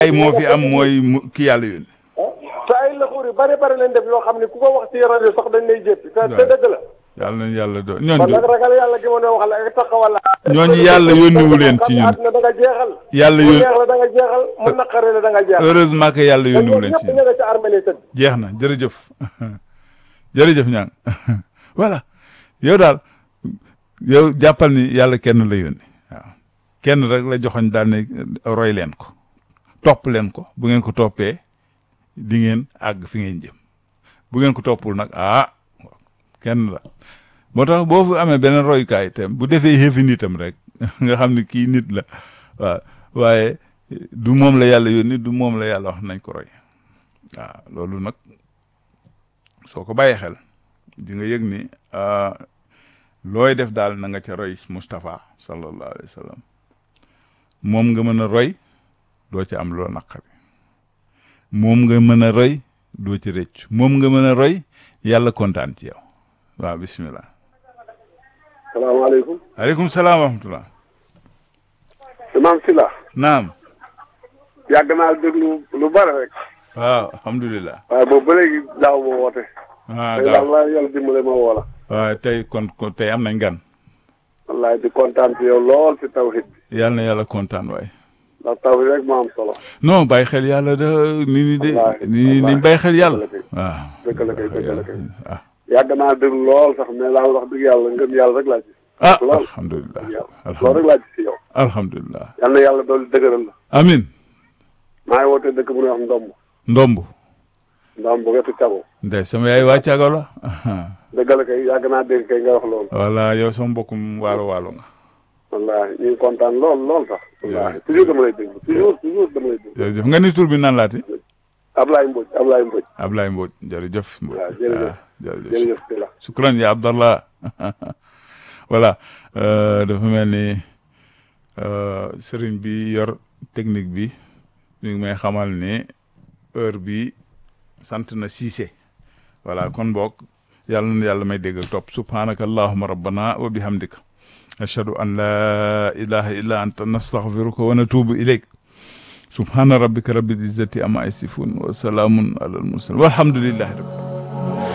ay moo fi am mooy mu- ki yàlla yónni te ay laxuur yu bari bari lañ def yoo xam ne ku ko wax ci rajo sax dañ lay jéppi te te dëgg la yàlla nañu yàlla do kon ñooñu nag ragal yàlla gi ma ne wax la ak taxawal la ñooñu yàlla yónniwu leen ci ñun. àdduna da nga jeexal yàlla mu yónni neex la da nga jeexal mu naqare la da nga jeexal heureusement que yàlla te yónniwu ñoom leen ñëpp ci ñu ñun nga ci armée lay tëdd jeex na jërëjëf jërëjëf ñaan voilà yow daal yow jàppal ni yàlla kenn la yónni waaw kenn rek la joxoñ daal ne roy leen ko topp leen ko bu ngeen ko toppee di ngeen àgg fi ngeen jëm bu ngeen ko toppul nag ah kenn la moo tax boo fi amee beneen royukaay itam bu defee yëfi nitam rek nga xam ne kii nit la waaw waaye du moom la yàlla yónni du moom la yàlla wax nañ ko roy waaw loolu nag soo ko bàyyee xel di nga yëg ni ah, looy def daal na nga ca roy Moustapha sallallahu alayhi wa sallam moom nga mën a roy doo ci am loo naqari moom nga mën a roy doo ci rëcc moom nga mën a roy yàlla kontaan ci yow waaw bismillah salaamaaleykum aleykum salaam wa rahmatullah imam Sila naam yàgg naa déglu lu bari rek waaw alhamdulilah waaye boobu ba léegi daaw ma woote ah tey gaaw daal la yàlla dimbale ma woo la waaw tey kon kon tey am nañ gan wallaay di kontaan ci yow lool ci tawhid bi yàlla na yàlla kontaan waay ndax tawhid rek moo am solo non bàyyi xel yàlla da nit ñi de Wallaahi, nit ñi nañ wallaahi. bàyyi xel yàlla Dëgg waaw dëgg la kay dëgg la kay ah yàgg naa déglu lool sax mais daal wax dëgg yàlla ngëm yàlla rek laa ci ah lool alhamdulilah yàlla loolu rek laa ci si yow alhamdulilah yal na yàlla doolu dëgëral la amin maa ngi woote dëkk bu ñuy wax ndomb ndomb ndomb wetu cago ndey sama yaay waa Caago la dëgg la kay yàgg naa dégg kay nga wax loolu voilà yow sama mbokkum waalo waalo nga wallaahi ñu ngi kontaan lool lool sax wallaahi Jërëjëf. toujours dama lay déglu toujours toujours dama lay déglu jërëjëf nga ni tur bi nan laati Ablaye Mbodj Ablaye Mbodj Ablaye Mbodj jërëjëf Mbodj waaw jërëjëf. ah, jërëjëf jërëjëf si la sukran ya Abdallah voilà euh, dafa mel ni euh, sëriñ bi yor technique bi mi ngi may xamal ni heure bi sant na Cissé voilà kon boog yàlla na yàlla may dégg ak topp subhanaka allahuma rabbana wa bihamdika ashhadu an la ilaha illa anta nastaghfiruka wa natubu ilayk subhana rabbika rabbil izzati amma yasifun wa salamun ala al mursalin walhamdulillahi rabbil